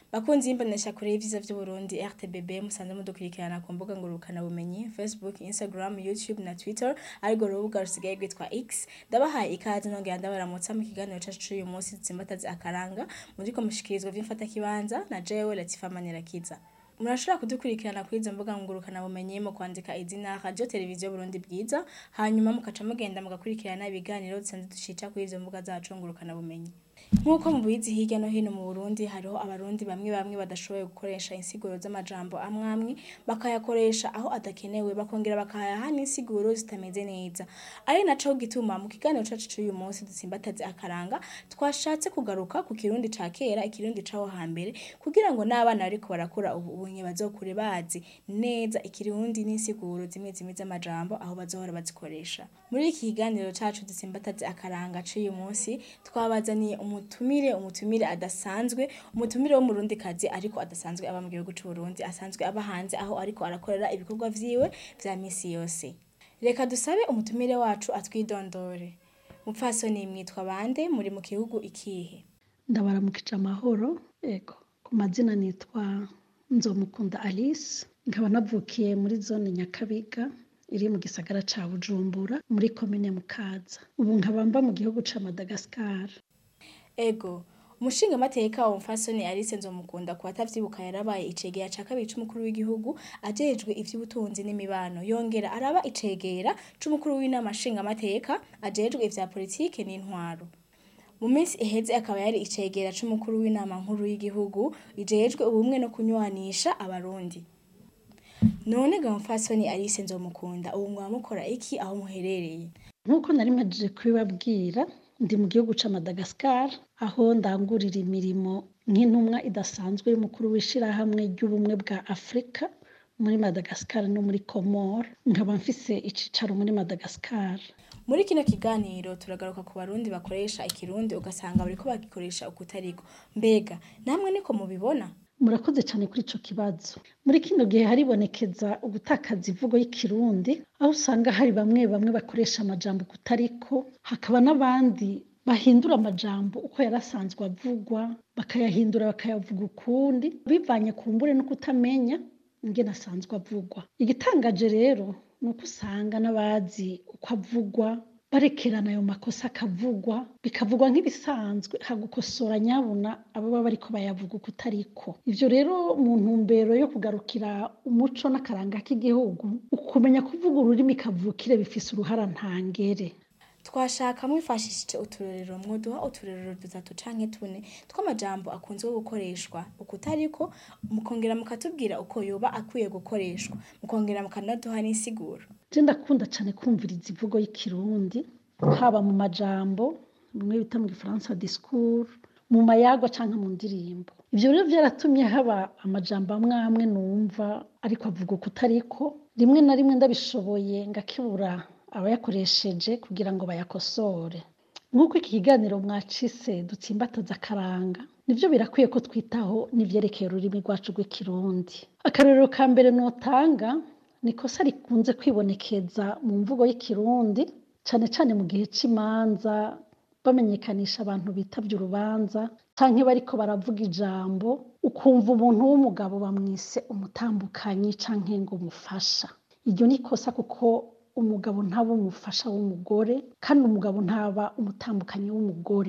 Bakunzi y'imbonesha kure y'ivyiza vy'Uburundi RTBB musanze mudukurikirana ku mbuga ngurukana bumenyi Facebook, Instagram, YouTube na Twitter ariko urubuga rusigaye rwitwa X ndabahaye ikaze nongera ndabaramutsa mu kiganiro cacu c'uyu munsi dutsimbataze akaranga muriko mushikirizwa vy'imfata kibanza na jewe Latifa Manirakiza murashobora kudukurikirana kuri izo mbuga ngurukana bumenyi mu kwandika izina radio televiziyo Burundi bwiza hanyuma mukaca mugenda mugakurikirana ibiganiro dusanzwe dushita kuri izo mbuga zacu ngurukana bumenyi Nk'uko mubizi hirya no hino mu Burundi hariho abarundi bamwe bamwe badashoboye gukoresha insiguro z'amajambo amwe amwe bakayakoresha aho adakenewe bakongera bakayaha n'insiguro zitameze neza ari naco gituma mu kiganiro cacu c'uyu munsi dutsimbataze akaranga twashatse kugaruka ku kirundi ca kera ikirundi caho hambere kugira ngo n'abana bariko barakura ubu unye bazokure bazi neza ikirundi n'insiguro zimwe zimwe z'amajambo aho bazohora bazikoresha muri iki kiganiro cacu dutsimbataze akaranga c'uyu munsi twabazaniye umutumire umutumire adasanzwe umutumire wo murundi kazi ariko adasanzwe aba mu gihugu c'Uburundi asanzwe aba hanze aho ariko arakorera ibikorwa vyiwe vya misi yose reka dusabe umutumire wacu atwidondore mupfasoni mwitwa bande muri mu gihugu ikihe ndabaramukije amahoro ego ku mazina nitwa nzomukunda alice nkaba navukiye muri zone nyakabiga iri mu gisagara ca bujumbura muri komine mukaza ubu nkaba mba mu gihugu ca madagascar ego umushinga mateka wa mfasoni Alice Nzomukunda ku batavyibuka yarabaye icegera ca kabiri c'umukuru w'igihugu ajejwe ivy'ubutunzi n'imibano yongera araba icegera c'umukuru w'inama nshinga mateka ajejwe ivya politike n'intwaro mu minsi iheze akaba yari icegera c'umukuru w'inama nkuru y'igihugu ijejwe ubumwe no kunywanisha abarundi none ga mfasoni Alice Nzomukunda ubu mwaba mukora iki aho muherereye nk'uko nari mpajije kubibabwira ndi mu gihugu ca Madagascar aho ndangurira imirimo nk'intumwa idasanzwe y'umukuru w'ishirahamwe ry'ubumwe bwa Afrika muri Madagascar no muri Comore nkaba mfise icicaro muri Madagascar muri kino kiganiro turagaruka ku barundi bakoresha ikirundi ugasanga bariko bagikoresha ukutariko mbega namwe niko mubibona murakoze cyane kuri ico kibazo muri kino gihe haribonekeza ugutakaza imvugo y'ikirundi aho usanga hari bamwe bamwe bakoresha amajambo kutariko hakaba n'abandi bahindura amajambo uko yarasanzwe avugwa bakayahindura bakayavuga ukundi bivanye ku mbure no kutamenya ingene asanzwe avugwa igitangaje rero ni uko usanga n'abazi uko avugwa barekerana ayo makosa akavugwa bikavugwa nk'ibisanzwe hagukosora nyabuna ababa bariko bayavuga uko utariko ivyo rero mu ntumbero yo kugarukira umuco n'akaranga k'igihugu ukumenya kuvuga ururimi kavukire bifise uruhara ntangere twashaka mwifashishije uturorero mwoduha uturorero dutatu canke tune tw'amajambo akunzwe gukoreshwa ukutariko mukongera mukatubwira uko yoba akwiye gukoreshwa mukongera mukanaduha n'insiguro je ndakunda cane kumviriza imvugo y'ikirundi haba mu majambo bimwe bita mu gifaransa discours mu mayagwa canke mu ndirimbo ivyo rero vyaratumye haba amajambo amwe amwe numva ariko avuga ukutariko rimwe na rimwe ndabishoboye ngakibura abayakoresheje kugira ngo bayakosore nk'uko iki kiganiro mwacise dutsimbataza akaranga nivyo birakwiye ko twitaho n'ivyerekeye ururimi rwacu rw'ikirundi akarorero ka mbere notanga ni ikosa rikunze kwibonekeza mu mvugo y'ikirundi cane cane mu gihe c'imanza bamenyekanisha abantu bitavye urubanza canke bariko baravuga ijambo ukumva umuntu w'umugabo bamwise umutambukanyi canke ngo umufasha iryo ni ikosa kuko umugabo ntaba umufasha w'umugore kandi umugabo ntaba umutambukanyi w'umugore